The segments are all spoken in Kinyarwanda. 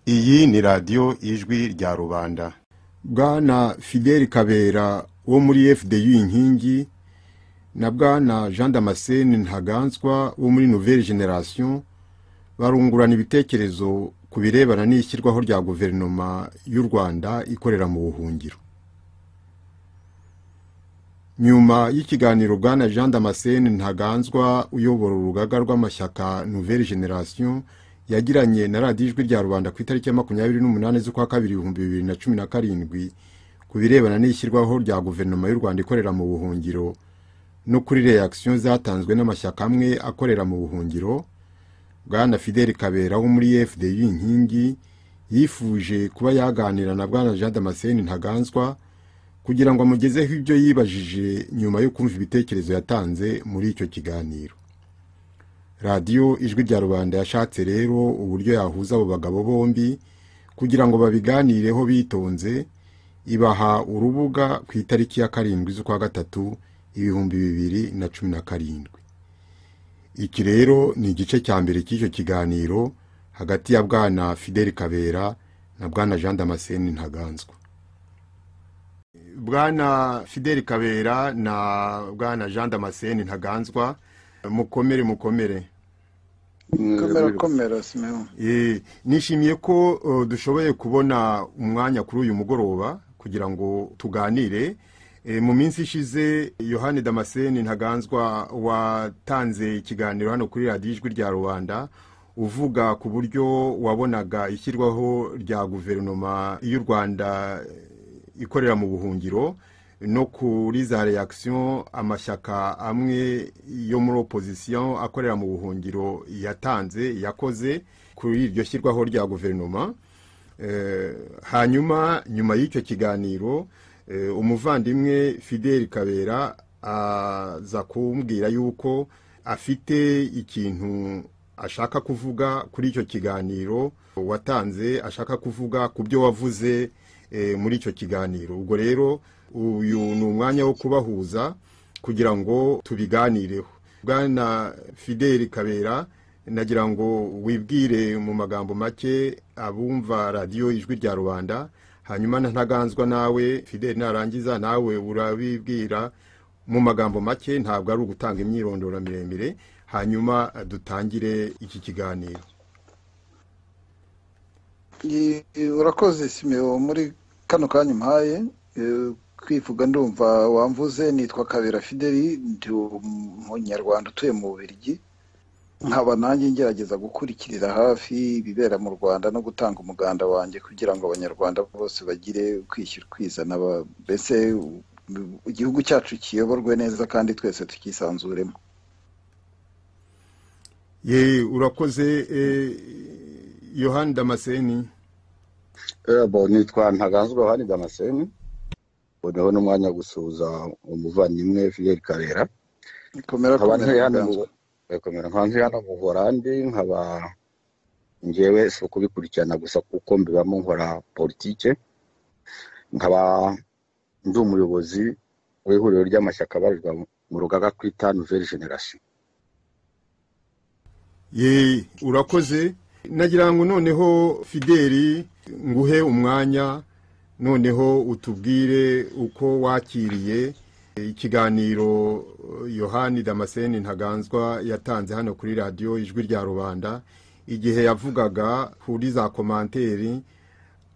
ni radiyo ijwi rya rubanda bwana fideli kabera wo muri fdu inkingi na bwana jean damascene ntaganzwa wo muri nouvelle generation barungurana ibitekerezo ku birebana n'ishyirwaho rya guverinoma y'u rwanda ikorera mu buhungiro nyuma y'ikiganiro bwana jean damascene ntaganzwa uyobora urugaga rw'amashyaka nouvelle generation yagiranye na radiyo ijwi rya rubanda ku itariki ya makumyabiri n'umunani z'ukwa kabiri ibihumbi bibiri na cumi na karindwi ku birebana n'ishyirwaho rya guverinoma y'u rwanda ikorera mu buhungiro no kuri reakisiyo zatanzwe n'amashyaka amwe akorera mu buhungiro bwana fideli kabera wo muri fdu inkingi yifuje kuba yaganira na bwana jean damascene ntaganzwa kugira ngo amugezeho ibyo yibajije nyuma yo kumva ibitekerezo yatanze muri icyo kiganiro radiyo ijwi rya rubanda yashatse rero uburyo yahuza abo bagabo bombi kugira ngo babiganireho bitonze ibaha urubuga ku itariki ya karindwi z'ukwa gatatu ibihumbi bibiri na cumi na karindwi iki rero ni igice cya mbere cy'icyo kiganiro hagati ya bwana fideli kabera na bwana jean damascene ntaganzwa bwana fideli kabera na bwana jean damascene ntaganzwa mukomere mukomere komera komera simeho nishimiye ko dushoboye kubona umwanya kuri uyu mugoroba kugira ngo tuganire mu minsi ishize yohani damascene ntaganzwa watanze ikiganiro hano kuri radiyo ijwi rya rubanda uvuga ku buryo wabonaga ishyirwaho rya guverinoma y'u rwanda ikorera mu buhungiro no kuri za reakisiyo amashyaka amwe yo muri opozisiyo akorera mu buhungiro yatanze yakoze kuri iryo shyirwaho rya guverinoma hanyuma nyuma y'icyo kiganiro umuvandimwe fideli kabera aza kumbwira yuko afite ikintu ashaka kuvuga kuri icyo kiganiro watanze ashaka kuvuga ku byo wavuze muri icyo kiganiro ubwo rero uyu ni umwanya wo kubahuza kugira ngo tubiganireho bwana fideli kabera nagira ngo wibwire mu magambo make abumva radiyo ijwi rya rubanda hanyuma ntaganzwa nawe fideli narangiza nawe urabibwira mu magambo make ntabwo ari ugutanga imyirondoro miremire hanyuma dutangire iki kiganiro urakoze simeho muri kano kanya umpaye kwivuga ndumva wamvuze nitwa kabera fideli ndi umunyarwanda utuye mu bubirigi nkaba nanjye ngerageza gukurikirira hafi ibibera mu rwanda no gutanga umuganda wanjye kugira ngo abanyarwanda bose bagire kwishyura kwizana mbese igihugu cyacu kiyoborwe neza kandi twese tukisanzuremo ye urakoze yohani damascene nitwa ntaganzwa yohani damascene noneho n'umwanya wo gusuhuza umuvandimwe fidel kabera nkaba ntuye hano mu horandi nkaba ngewe si ukubikurikirana gusa kuko mbibamo nkora politike nkaba ndi umuyobozi w'ihuriro ry'amashyaka abarirwa mu rugaga twita nouvelle generation ye urakoze nagira ngo noneho fideli nguhe umwanya noneho utubwire uko wakiriye ikiganiro yohani damascene ntaganzwa yatanze hano kuri radiyo ijwi rya rubanda igihe yavugaga kuri za komanteri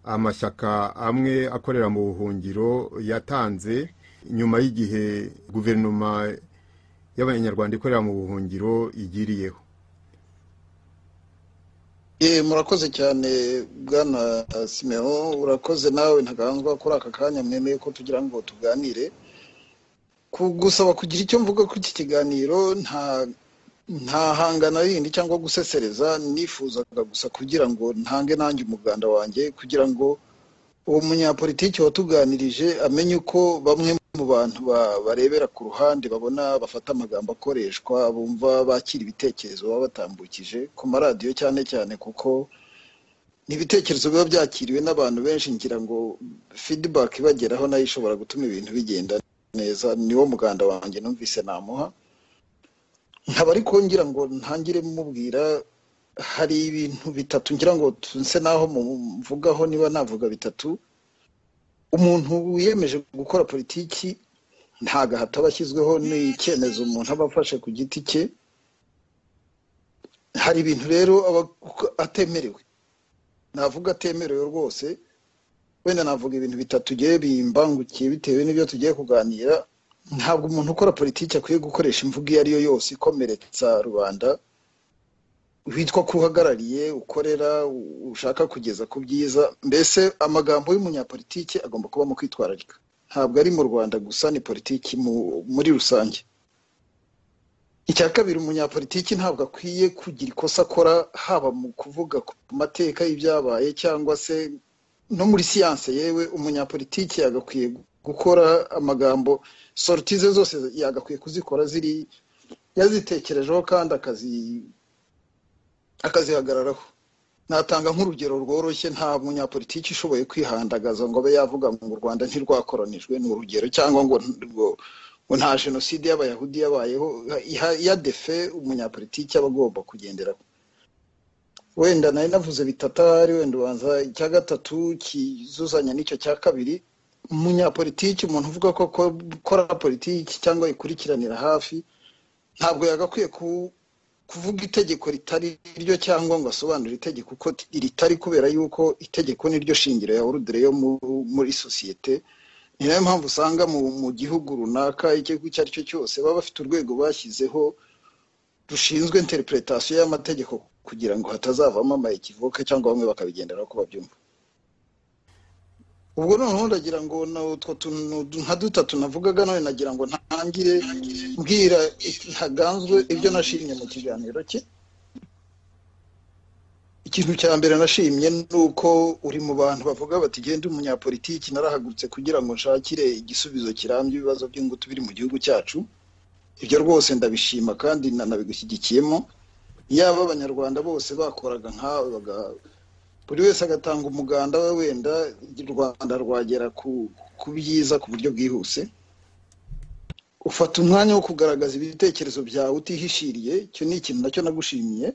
amashyaka amwe akorera mu buhungiro yatanze nyuma y'igihe guverinoma y'abanyarwanda ikorera mu buhungiro igiriyeho murakoze cyane bwana simeho urakoze nawe ntaganzwa kuri aka kanya mwemeye ko tugira ngo tuganire gusaba kugira icyo mvuga kuri iki kiganiro nta hangana rindi cyangwa gusesereza nifuzaga gusa kugira ngo ntange nanjye umuganda wanjye kugira ngo uwo munyapolitiki watuganirije amenye uko bamwe mu bantu barebera ku ruhande babona bafata amagambo akoreshwa bumva bakira ibitekerezo baba batambukije ku maradiyo cyane cyane kuko n'ibitekerezo biba byakiriwe n'abantu benshi ngira ngo fidibaki ibageraho nayo ishobora gutuma ibintu bigenda neza niwo muganda wanjye numvise namuha nkaba ariko ngira ngo ntangire mubwira hari ibintu bitatu ngira ngo tunse naho muvugaho niba navuga bitatu umuntu wiyemeje gukora politiki nta gahato aba ashyizweho n'icyemezo umuntu aba afashe ku giti cye hari ibintu rero aba atemerewe navuga atemerewe rwose wenda navuga ibintu bitatu ugiye bimbangukiye bitewe n'ibyo tugiye kuganira ntabwo umuntu ukora politiki akwiye gukoresha imvugo iyo ari yo yose ikomeretsa rubanda witwa ko uhagarariye ukorera ushaka kugeza ku byiza mbese amagambo y'umunyapolitiki agomba kuba mu kwitwararika ntabwo ari mu rwanda gusa ni politiki muri rusange icya kabiri umunyapolitiki ntabwo akwiye kugira ikosa akora haba mu kuvuga ku mateka y'ibyabaye cyangwa se no muri siyanse yewe umunyapolitiki yagakwiye gukora amagambo soroti ze zose yagakwiye kuzikora ziri yazitekerejeho kandi akazihagararaho natanga nk'urugero rworoshye nta munyapolitiki ushoboye kwihandagaza ngo abe yavuga ngo u rwanda ntirwakoranijwe ni urugero cyangwa ngo ngo nta jenoside y'abayahudi yabayeho ya defe umunyapolitiki aba agomba kugenderaho wenda nari navuze bitatari wenda ubanza icya gatatu kizuzanya n'icyo cya kabiri umunyapolitiki umuntu uvuga ko akora politiki cyangwa ikurikiranira hafi ntabwo yagakwiye kuvuga itegeko ritari ryo cyangwa ngo asobanure itegeko uko ritari kubera yuko itegeko niryo shingiro ya orudire yo muri sosiyete ni nayo mpamvu usanga mu gihugu runaka igihugu icyo ari cyo cyose baba bafite urwego bashyizeho rushinzwe interpretation y'amategeko kugira ngo hatazavamo amayikivoka cyangwa bamwe bakabigenderaho ko babyumva ubwo noneho ndagira ngo utwo tuntu nka dutatu navugaga none nagira ngo ntangire mbwira ntaganzwe ibyo nashimye mu kiganiro cye ikintu cya mbere nashimye ni uko uri mu bantu bavuga bati genda umunyapolitiki narahagurutse kugira ngo nshakire igisubizo kirambye ibibazo by'ingutu biri mu gihugu cyacu ibyo rwose ndabishima kandi nanabigushyigikiyemo yaba abanyarwanda bose bakoraga nkawe buri wese agatanga umuganda we wenda u rwanda rwagera ku byiza ku buryo bwihuse ufata umwanya wo kugaragaza ibitekerezo byawe utihishiriye icyo ni ikintu nacyo nagushimiye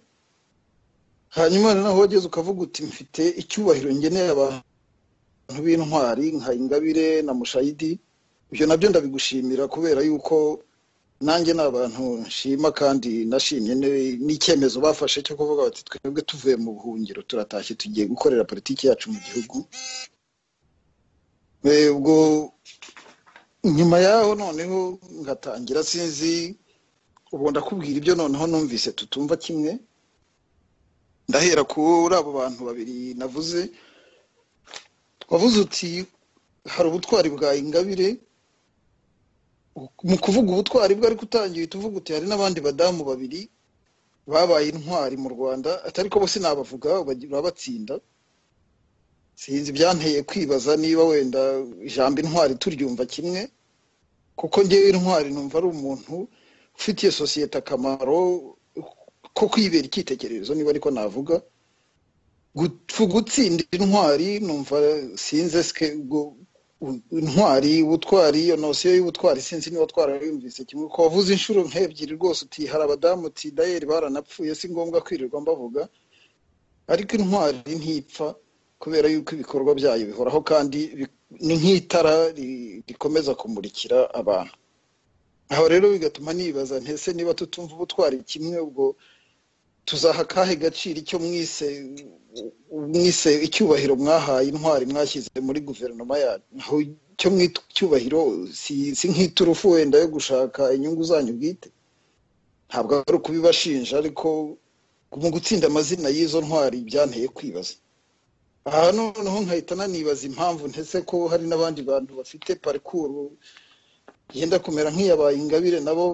hanyuma noneho wageze ukavuga uti mfite icyubahiro ngeneye abantu b'intwari nka ingabire na mushayidi ibyo nabyo ndabigushimira kubera yuko nanjye ni abantu nshima kandi nashimye n'icyemezo bafashe cyo kuvuga bati twebwe tuvuye mu buhungiro turatashye tugiye gukorera politiki yacu mu gihugu ubwo nyuma yaho noneho ngatangira sinzi ubu ndakubwira ibyo noneho numvise tutumva kimwe ndahera kuri abo bantu babiri navuze wavuze uti hari ubutwari bwa ingabire mu kuvuga ubutwari bwe ariko utangiye uvuga uti hari n'abandi badamu babiri babaye intwari mu rwanda atari ko bose nabavuga babatsinda sinzi byanteye kwibaza niba wenda ijambo intwari turyumva kimwe kuko ngewe intwari numva ari umuntu ufitiye sosiyete akamaro ko kwibera icyitegererezo niba ariko navuga gutsinda intwari numva sinze intwari ubutwari iyo nosiyo y'ubutwari sinzi niba twarayumvise kimwe ko wavuze inshuro nk'ebyiri rwose uti hari abadamu uti dayeri baranapfuye si ngombwa kwirirwa mbavuga ariko intwari ntipfa kubera yuko ibikorwa byayo bihoraho kandi ni nk'itara rikomeza kumurikira abantu aho rero bigatuma nibaza ntese niba tutumva ubutwari kimwe ubwo tuzaha akahe gaciro icyo mwise mwise icyubahiro mwahaye intwari mwashyize muri guverinoma yacu icyo mwita icyubahiro si nk'iturufu wenda yo gushaka inyungu zanyu bwite ntabwo ari ukubibashinja ariko mu gutsinda amazina y'izo ntwari byanteye kwibaza aha noneho nkahita nanibaza impamvu ndetse ko hari n'abandi bantu bafite parikuru yenda kumera nk'iyabaye ingabire nabo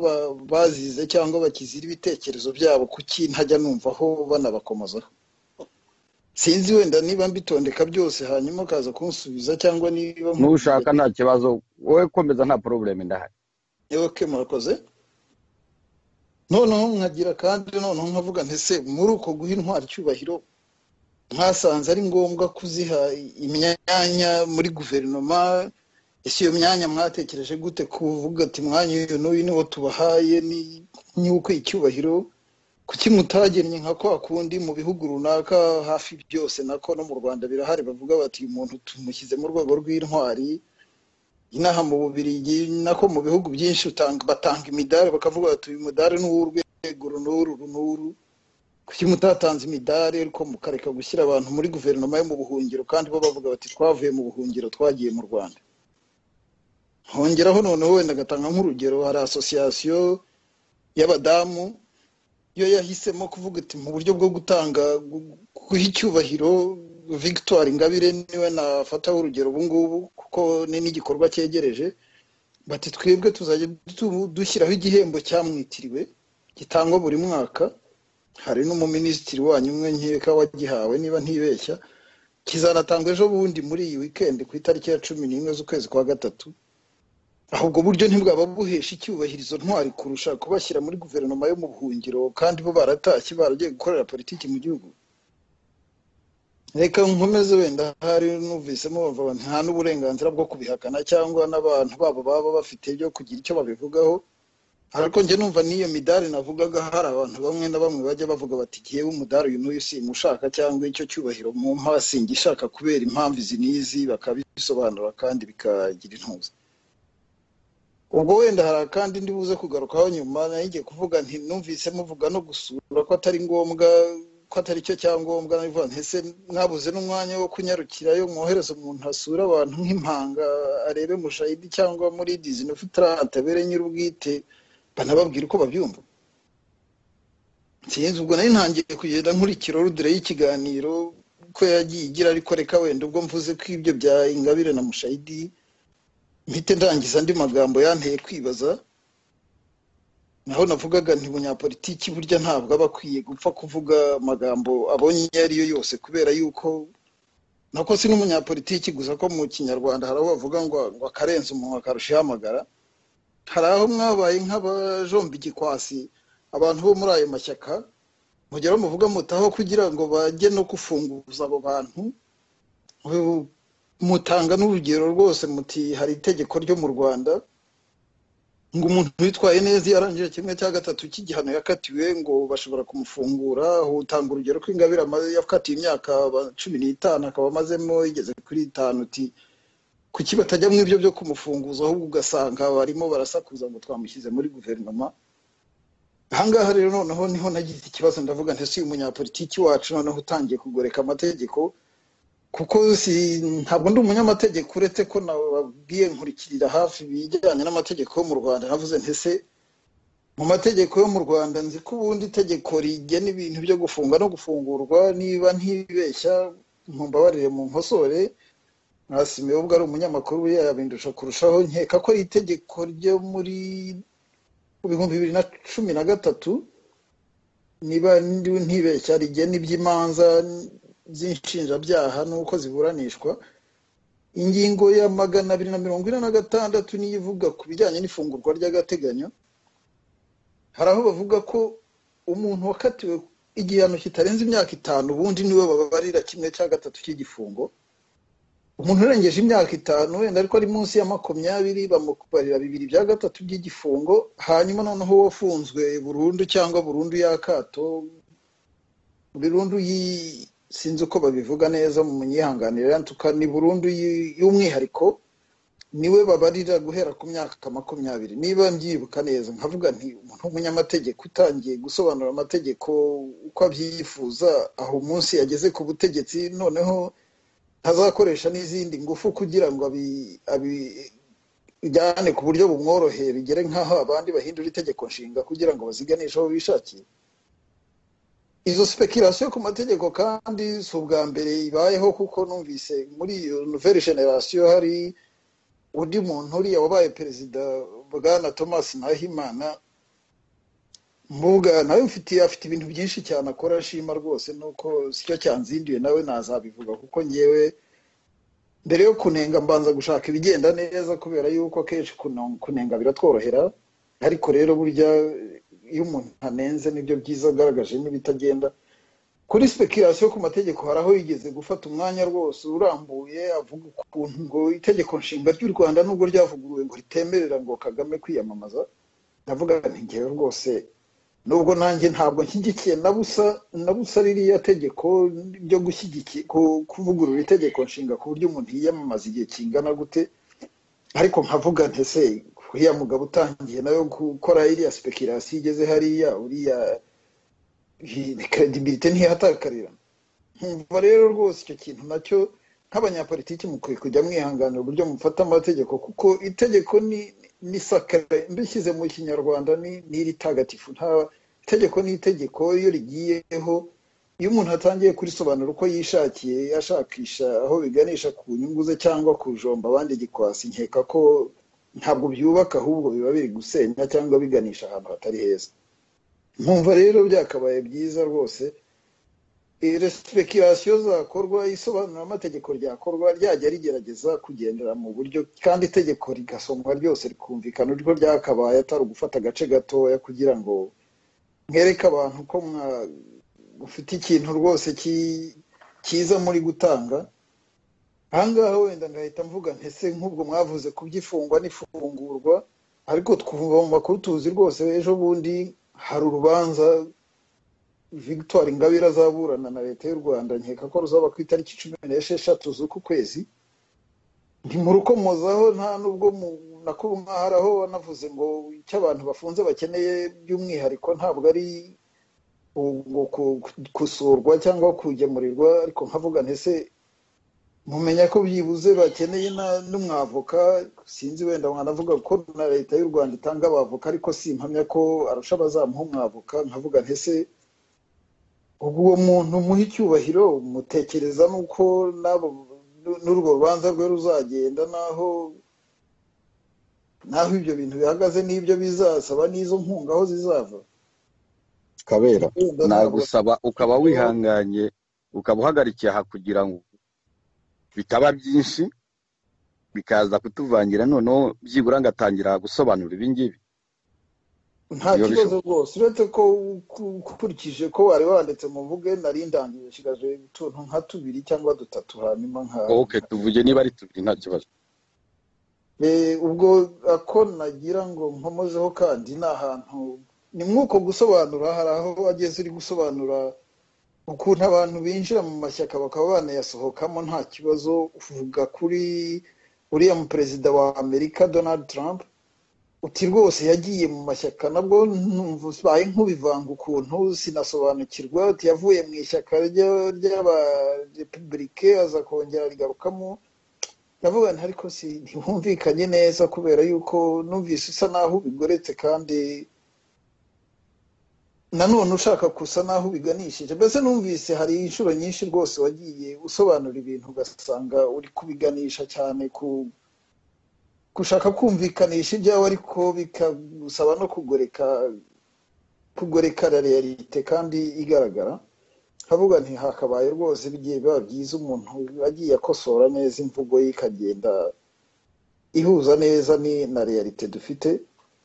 bazize cyangwa bakizira ibitekerezo byabo kuki ntajya numvaho banabakomozaho sinzi wenda niba mbitondeka byose hanyuma ukaza kunsubiza cyangwa niba n'ushaka nta kibazo wowe komeza nta porobuleme ndahari yoke murakoze noneho nkagira kandi noneho nkavuga ntese muri uko guha intwari icyubahiro mwasanze ari ngombwa kuziha imyanya muri guverinoma ese iyo myanya mwatekereje gute kuvuga ati mwanya uyu n'uyu niwo tubahaye ni uko icyubahiro kuki mutagennye nka kwa kundi mu bihugu runaka hafi byose nako no mu rwanda birahari bavuga bati uyu muntu tumushyize mu rwego rw'intwari inaha mu bubirigi nako mu bihugu byinshi utanga- batanga imidari bakavuga bati uyu mudari ni uw'urwego runuru runuru kuki mutatanze imidari ariko mukareka gushyira abantu muri guverinoma yo mu buhungiro kandi bo bavuga bati twavuye mu buhungiro twagiye mu rwanda hongeraho noneho wenda agatanga nk'urugero hari asosiyasiyo y'abadamu yo yahisemo kuvuga ati mu buryo bwo gutanga gu- guha icyubahiro victoire ingabire niwe nafataho urugero ubu ngubu kuko ni n'igikorwa cyegereje bati twebwe tuzajya du- dushyiraho igihembo cyamwitiriwe gitangwa buri mwaka hari n'umuminisitiri wanyu umwe nkeka wagihawe niba ntibeshya kizanatangwa ejo bundi muri iyi weekend ku itariki ya cumi n'imwe z'ukwezi kwa gatatu aho ubwo buryo ntibwaba buhesha icyubahirizo ntwari kurusha kubashyira muri guverinoma yo mu buhungiro kandi bo baratashye baragiye gukorera politiki mu gihugu reka nkomeze wenda hari numvisemo bavuga bati, nta n'uburenganzira bwo kubihakana cyangwa n'abantu babo baba bafite byo kugira icyo babivugaho ariko njye numva n'iyo midari navugaga hari abantu bamwe na bamwe bajya bavuga bati jyewe umudari uyu n'uyu simushaka cyangwa icyo cyubahiro mu singishaka kubera impamvu izi n'izi bakabisobanura kandi bikagira intuza ubwo wenda hari akandi ndi buze kugarukaho nyuma nayo igiye kuvuga nti numvise muvuga no gusura ko atari ngombwa ko atari cyo cyangombwa nabivuga nti ese mwabuze n'umwanya wo kunyarukirayo mwohereza umuntu asura abantu nk'impanga arebe mushayidi cyangwa muri dizinofitarante abere nyir'ubwite banababwira uko babyumva sinzi ubwo nari ntangiye kugenda nkurikira orudire y'ikiganiro ko yagiye igira ariko reka wenda ubwo mvuze ko ibyo bya ingabire na mushayidi mpite ndangiza andi magambo yanteye kwibaza naho navugaga nti umunyapolitiki burya ntabwo aba akwiye gupfa kuvuga amagambo abonye ayo ari yo yose kubera yuko nako si n'umunyapolitiki gusa ko mu kinyarwanda hari aho bavuga ngo ngo akarenza umuntu akarusha ihamagara hari aho mwabaye nk'abajomba igikwasi abantu bo muri ayo mashyaka mugera muvuga mutaho kugira ngo bajye no gufunguza abo bantu ubu mutanga n'urugero rwose muti hari itegeko ryo mu rwanda ngo umuntu witwaye neza iyo arangije kimwe cya gatatu cy'igihano yakatiwe ngo bashobora kumufungura aho utanga urugero ko ingabire amaze yakatiwe imyaka ba- cumi n'itanu akaba amazemo igeze kuri itanu uti kuki batajya mu ibyo byo kumufunguza ahubwo ugasanga barimo barasakuza ngo twamushyize muri guverinoma ahangaha rero noneho niho nagize ikibazo ndavuga nti si uyu munyapolitiki wacu noneho utangiye kugoreka amategeko kuko si ntabwo ndi umunyamategeko uretse ko nababwiye nkurikirira hafi ibijyanye n'amategeko yo mu rwanda navuze nti se mu mategeko yo mu rwanda nzi ko ubundi itegeko rigena ibintu byo gufunga no gufungurwa niba ntibeshya mumbabarire mu nkosore mwasimiye ubwo ari umunyamakuru buriya yabindusha kurushaho nkeka ko ari itegeko ryo muri mu bihumbi bibiri na cumi na gatatu niba ndi ntibeshya rigena iby'imanza z'inshinjabyaha n'uko ziburanishwa ingingo ya magana abiri na mirongo ine na gatandatu niyo ivuga ku bijyanye n'ifungurwa ry'agateganyo hari aho bavuga ko umuntu wakatiwe igihano kitarenze imyaka itanu ubundi niwe bababarira kimwe cya gatatu cy'igifungo umuntu urengeje imyaka itanu wenda ariko ari munsi ya makumyabiri bamubarira bibiri bya gatatu by'igifungo hanyuma noneho wafunzwe burundu cyangwa burundu y'akato burundu yi- sinzi uko babivuga neza mu munyihanganire ntuka ni burundu yi- y'umwihariko niwe babarira guhera ku myaka makumyabiri niba mbyibuka neza nkavuga nti umuntu w'umunyamategeko utangiye gusobanura amategeko uko abyifuza aho umunsi yageze ku butegetsi noneho ntazakoresha n'izindi ngufu kugira ngo abi- abijyane ku buryo bumworoheye bigere nk'aho abandi bahindura itegeko nshinga kugira ngo baziganishe aho bishakiye izo speculation ku mategeko kandi si ubwa mbere ibayeho kuko numvise muri iyo nouvelle generation hari undi muntu uriya wabaye perezida bwana thomas nahimana mbuga nawe mfitiye afite ibintu byinshi cyane akora ashima rwose nuko sicyo cyanzinduye nawe nazabivuga kuko ngewe mbere yo kunenga mbanza gushaka ibigenda neza kubera yuko akenshi kuno- kunenga biratworohera ariko rero burya iyo umuntu anenze nibyo byiza agaragaje n'ibitagenda kuri speculation ku mategeko hari aho yigeze gufata umwanya rwose urambuye avuga ukuntu ngo itegeko nshinga ry'u rwanda nubwo ryavuguruwe ngo ritemerera ngo kagame kwiyamamaza ndavuga nti ngewe rwose nubwo nanjye ntabwo nshyigikiye na busa na busa ririya tegeko ryo gushyigiki- ku- kuvugurura itegeko nshinga ku buryo umuntu yiyamamaza igihe kingana gute ariko nkavuga ntese uriya mugabo utangiye nayo gukora iriya sipekirasiyo igeze hariya uriya kredibilite ntiyahatakarira nkumva rero rwose icyo kintu nacyo nk'abanyapolitiki mukwiye kujya mwihanganira uburyo mufata amategeko kuko itegeko ni ni sakare mbishyize mu kinyarwanda ni ni iritagatifu nta itegeko ni itegeko iyo rigiyeho iyo umuntu atangiye kurisobanura uko yishakiye ashakisha aho biganisha ku nyungu ze cyangwa kujomba abandi gikwasi nkeka ko ntabwo byubaka ahubwo biba biri gusenya cyangwa biganisha ahantu hatari heza nkumva rero byakabaye byiza rwose resipekiration zakorwa isobanura amategeko ryakorwa ryajya rigerageza kugendera mu buryo kandi itegeko rigasomwa ryose rikumvikana urwo ryakabaye atari ugufata agace gatoya kugira ngo mwereke abantu ko mwa- mufite ikintu rwose ki- cyiza muri gutanga ahangaha wenda ngahita mvuga ntese nk'ubwo mwavuze ku by'ifungwa n'ifungurwa ariko twumva mu makuru tuzi rwose ejo bundi hari urubanza victoire ingabire azaburana na leta y'u rwanda nkeka ko ruzaba ku itariki cumi n'esheshatu z'uku kwezi ntimurukomozaho nta n'ubwo mu- nakubu nkaharaho wanavuze ngo icyo abantu bafunze bakeneye by'umwihariko ntabwo ari u- ngo ku- ku- gusurwa cyangwa kugemurirwa ariko nkavuga ntese mumenya ko byibuze bakeneye na- n'umwavoka sinzi wenda mwanavuga ko na leta y'u rwanda itanga abavoka ariko simpamya ko arusha abazamuha umwavoka nkavuga ntese ubwo uwo muntu muha icyubahiro mutekereza n'uko n'abo n'urwo rubanza rwe ruzagenda n'aho n'aho ibyo bintu bihagaze n'ibyo bizasaba n'izo nkunga aho zizava kabera Urumva ntabwo- nagusaba ukaba wihanganye ukaba uhagarikiye aha kugira ngo bitaba byinshi bikaza kutuvangira noneho byibura ngatangira gusobanura ibingibi nta Iyo kibazo rwose uretse ko uku- ukurikije ko wari wanditse mu mvuge nari ndangije nshigaje utuntu nka tubiri cyangwa dutatu hanyuma nka ok tuvuge niba ari tubiri nta kibazo Eh, ubwo ako nagira ngo nkomozeho kandi ni ahantu ni mw'uko gusobanura hari aho wageze uri gusobanura ukuntu abantu binjira mu mashyaka bakaba banayasohokamo nta kibazo uvuga kuri uriya muperezida wa amerika donald trump uti rwose yagiye mu mashyaka nabwo numva ubaye nk'ubivanga ukuntu sinasobanukirwa uti yavuye mu ishyaka rya- ry'abarepubulike aza kongera arigarukamo ndavuga nti ariko si ntibumvikanye neza kubera yuko numvise usa naho ubigoretse kandi nanone ushaka gusa naho ubiganishije mbese numvise hari inshuro nyinshi rwose wagiye usobanura ibintu ugasanga uri kubiganisha cyane ku gushaka kumvikanisha ibyawe ariko bikagusaba no kugoreka kugoreka la realite kandi igaragara nkavuga nti hakabaye rwose bigiye biba byiza umuntu agiye akosora neza imvugo ye ikagenda ihuza neza ni na realite dufite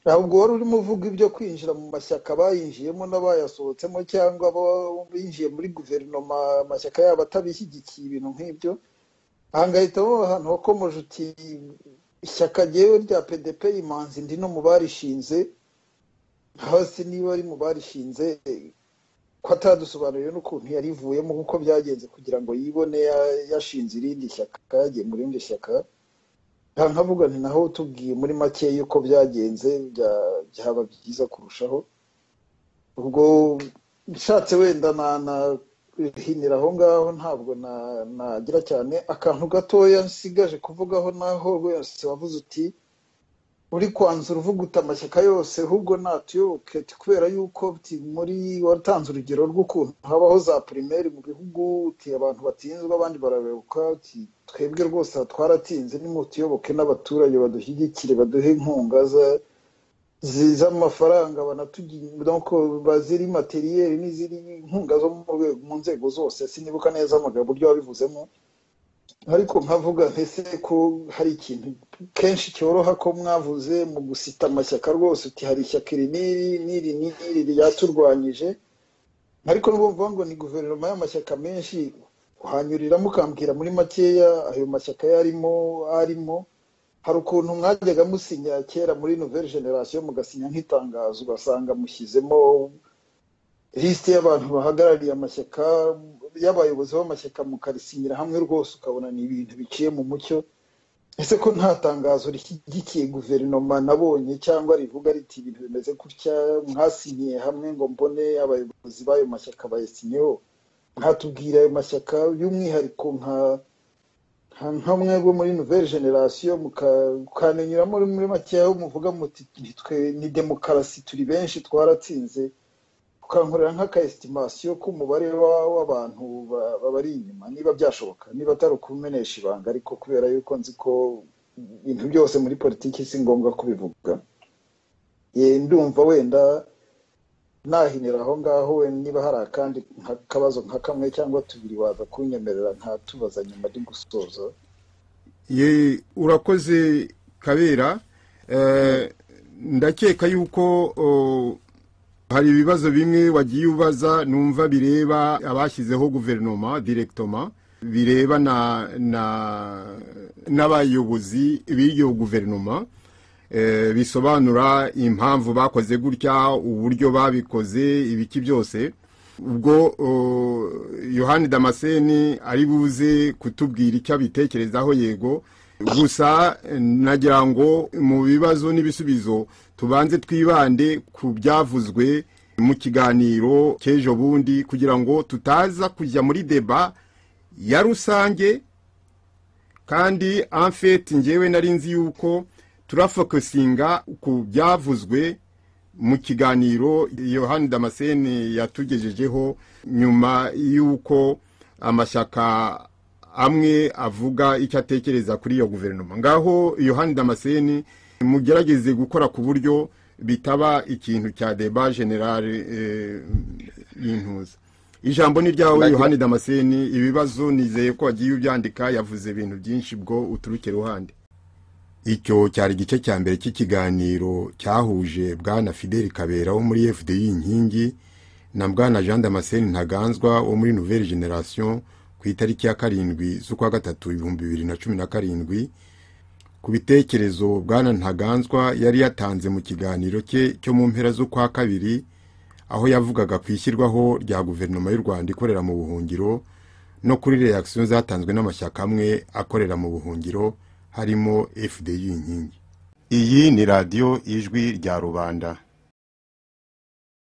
ntabwo wari urimo uvuga ibyo kwinjira mu mashyaka bayinjiyemo n'abayasohotsemo cyangwa abo binjiye muri guverinoma amashyaka yabo atabishyigikiye ibintu nk'ibyo ahangahitamo ahantu wakomoje uti ishyaka ryewe rya pdp imanzi ndi no mu barishinze hasi niba ari mu barishinze ko atadusobanuriye n'ukuntu yarivuyemo kuko byagenze kugira ngo yibone ya- yashinze irindi shyaka yagiye mu rindi shyaka nta nkavuga nti naho tubwiye muri make yuko byagenze bya- byaba byiza kurushaho ubwo nshatse wenda na- nahinira aho ngaho ntabwo na- nagira cyane akantu gatoya nsigaje kuvugaho naho wese wavuze uti uri kwanzura uvuga uti amashyaka yose ahubwo natuyoboke ati kubera yuko uti muri watanze urugero rw'ukuntu habaho za primaire mu bihugu uti abantu batsinzwe abandi barabebuka uti twebwe rwose aha twaratinze nimutiyoboke n'abaturage badushyigikire baduhe inkunga za- zi- z'amafaranga banatugi- donc baziri materiel n'iziri inkunga zo mu rwego- mu nzego zose sinibuka neza amagambo uburyo wabivuzemo ariko nkavuga ntese ko hari ikintu kenshi cyoroha ko mwavuze mu gusita amashyaka rwose uti hari ishyaka iri n'iri n'iri n'iri ryaturwanyije ariko nubwo mvuga ngo ni guverinoma y'amashyaka menshi uhanyuriramo ukambwira muri makeya ayo mashyaka yarimo arimo hari ukuntu mwajyaga musinya kera muri nouvelle generation mugasinya nk'itangazo ugasanga mushyizemo lisite y'abantu bahagarariye amashyaka y'abayobozi b'amashyaka mukarisinyira hamwe rwose ukabona ni ibintu biciye mu mucyo ese ko nta tangazo rishyigikiye guverinoma nabonye cyangwa rivuga riti ibintu bimeze gutya mwasinyiye hamwe ngo mbone abayobozi b'ayo mashyaka bayasinyeho mwatubwira ayo mashyaka y'umwihariko nka nka mwebwe muri nouvelle generation mukamenyuramo muri makeya muvuga muti nitwe ni demokarasi turi benshi twaratsinze ukankorera nk'akaesitimasiyo k'umubare w'abantu babari inyuma niba byashoboka niba atari ukumenesha ibanga ariko kubera yuko nzi ko ibintu byose muri politiki si ngombwa kubivuga ndumva wenda nahinira aho ngaho wenda niba hari akandi kabazo nka kamwe cyangwa tubiri waza kunyemerera nkatubaza nyuma ari gusoza urakoze kabera ndakeka yuko hari ibibazo bimwe wagiye ubaza numva bireba abashyizeho guverinoma direkitoma bireba n'abayobozi b'iyo guverinoma bisobanura impamvu bakoze gutya uburyo babikoze ibiki byose ubwo yohani damascene ari buze kutubwira icyo abitekerezaho yego gusa nagira ngo mu bibazo n'ibisubizo tubanze twibande ku byavuzwe mu kiganiro cy'ejo bundi kugira ngo tutaza kujya muri deba ya rusange kandi amfeti ngewe nari nzi yuko turafokusinga ku byavuzwe mu kiganiro yohani damascene yatugejejeho nyuma y'uko amashyaka amwe avuga icyo atekereza kuri iyo guverinoma ngaho yohani damascene mugerageze gukora ku buryo bitaba ikintu cya deba generale y'intuza ijambo ni ryawe yohani damascene ibibazo nizeye ko wagiye ubyandika yavuze ibintu byinshi bwo uturuke iruhande icyo cyari igice cya mbere cy'ikiganiro cyahuje bwana fideli kabera wo muri fdi inkingi na bwana jean damascene ntaganzwa wo muri nouvelle generation ku itariki ya karindwi z'ukwa gatatu ibihumbi bibiri na cumi na karindwi ku bitekerezo bwana ntaganzwa yari yatanze mu kiganiro cye cyo mu mpera z'ukwa kabiri aho yavugaga ku ishyirwaho rya guverinoma y'u rwanda ikorera mu buhungiro no kuri reakisiyo zatanzwe n'amashyaka amwe akorera mu buhungiro harimo fdi y'inkingi iyi ni radiyo ijwi rya rubanda